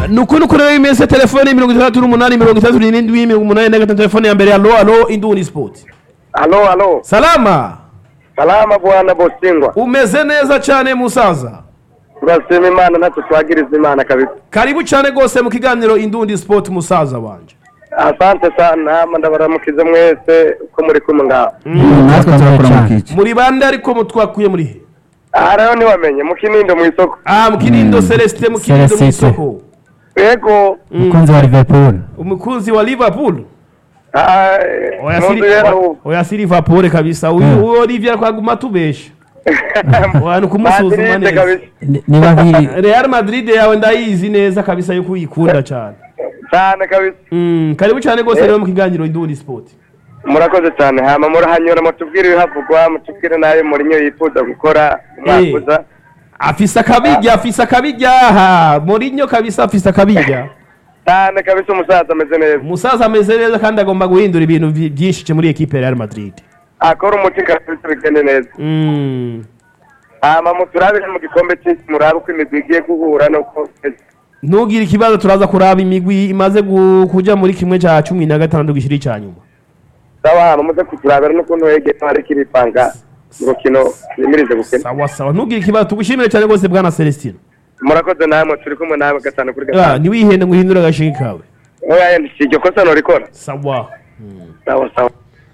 nuko nuko rero imeze telefone mirongo itandatu n'umunani mirongo itandatu n'irindwi mirongo umunani na gatanu telefone ya mbere alo alo indundi sport Halo, halo. salama Salama bwana Bosingwa. umeze neza cyane musaza Turasema Imana natwe twagiriza Imana kabisa. karibu cyane rwose mu kiganiro indundi sport musaza wanje Asante sana hama ndabaramukize mwese uko muri kumwe ngaho. natwe turakuramukiye muri bande ariko mutwakuye muri he Aha rero ntiwamenye mu Kinindo mu isoko. ah mu kinindo celestin mu kinindo mu Celestin. isoko Yego. umukunzi wa liverpool umukunzi wa liverpool ah, oya mu si nzu rero oya si liverpool kabisa uyu Mm. uyu olivier twaguma tubesha oya ni ukumusuzuma Madrid neza kabisa. Ni- ni babiri real madrid yawe ndayizi neza kabisa yuko uyikunda cyane Cyane kabisa. Mm, karibu cyane rwose rero mu kiganiro indundi sport Murakoze cyane hama murahanyura mutubwire ibihavugwa mutubwire nayo Mourinho yifuza gukora Eh. umwaka uza. afise akabirya afise akabirya ha Mourinho kabisa afise akabirya Cyane kabisa umusaza ameze neza. umusaza ameze neza kandi agomba guhindura ibintu vi- byinshi muri ekipe ya real madrid Akora umuti kabisa bigende neza. Mm. hama muturabire mu gikombe cy'isi murabe uko imigwi igiye guhura nuko ntugire ikibazo turaza kuraba imigwi imaze gu- kuja muri kimwe cya cumi na gatandatu gishiri cya nyuma sawa hama muze kuturabira n'ukuntu hege hari kiripanga mu rukino yimirize gukina sawa sawa ntugire ikibazo tugushimire cyane rwose bwana celestin murakoze namwe turi kumwe nawe gatanu kuri Ah, gatanu ntiwihende ngo uhindure agashiki kawe oya yenda si iryo kosa norikora sawa sawa sawa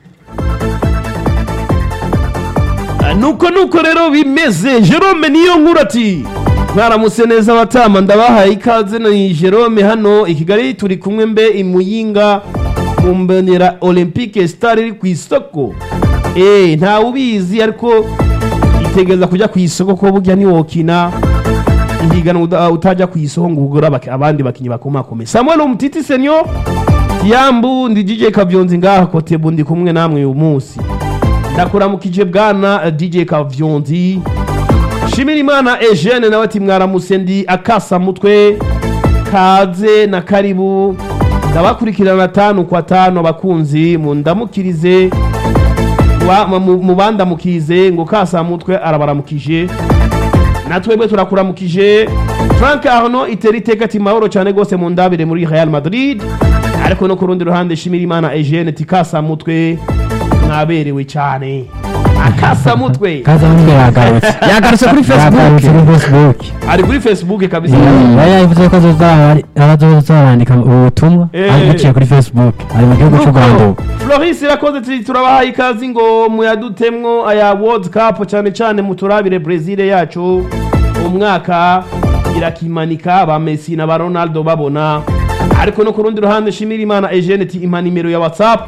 Ah, nuko nuko rero bimeze jerome niyo nkuru ati mwaramutse neza abatama ndabahaye ikaze ni jerome hano i kigali turi kumwe mbe imuyinga mu mbonera olympique star iri ku isoko eh ntawe ubizi ariko itegereza kujya ku isoko ko burya ntiwokina ihiganwa uda- utajya ku isoko ngo ugure abaki- abandi bakinnyi bakomakomeye samuel umutiti senyo yambu ndi dj kavyonzi ngaha kotebu ndi kumwe namwe uyu munsi ndakuramukije bwana eh, dj kavyonzi shimira imana eugene nawe ati mwaramutse ndi akasa mutwe kaze na karibu ndabakurikirana tanu kwa tanu abakunzi mundamukirize wa- mu- mubandamukize ngo kasa mutwe arabaramukije natwebwe turakuramukije frank arno itera iteka ati mahoro cyane rwose mu ndabire muri real madrid ariko no ku rundi ruhande shimira imana eugene ati kasa mutwe mwaberewe cyane akasa mutwe kaza mutwe yagarutse yagarutse kuri facebook yagarutse kuri facebook ari kuri facebook kabisa yari yavuze ko azozarandika ubutumwa Eh. ariko biciye kuri facebook ari mu gihugu cy'u rwanda ubu floris irakoze ati turabahaye ikazi ngo muyadutemwo aya world cup cyane cyane muturabire brezil yacu umwaka irakimanika ba messi na ba ronaldo babona ariko no ku rundi ruhande shimira imana eugene ati impa nimero ya whatsapp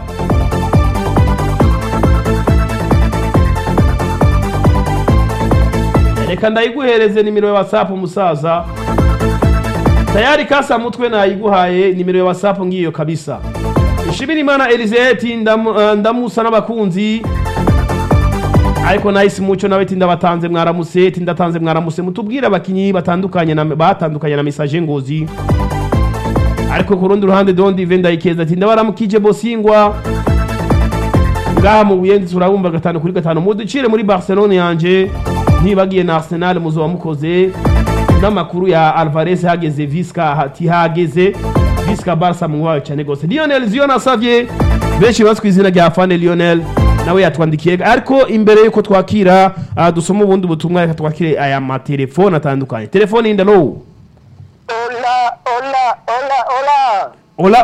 reka ndayiguhereze nimero ya whatsapp umusaza tayari kasa mutwe nayiguhaye nimero ya whatsapp ngiyo kabisa ishimira imana eliseti ndamu- eh, ndamusa n'abakunzi ariko nahise muco nawe ati ndabatanze mwaramuse ati ndatanze mwaramuse mutubwire abakinyi batandukanye na batandukanye na message ngozi ariko ku rundi ruhande don dive ndayikeza ati ndabaramukije bosingwa ngaha mu buyenzi turabumva gatanu kuri gatanu muducire muri barcelone yanje ntibagiye na arsenal muzoba mukoze n'amakuru ya alvarez hageze visca ati hageze visca barca mwawe cyane gose lionel zion asavye benshi bazwi ku izina rya fane lionel nawe yatwandikiye ariko imbere yuko twakira uh, dusoma ubundi butumwa reka twakire aya matelefone atandukanye telefone indalo ola ola ola ola ola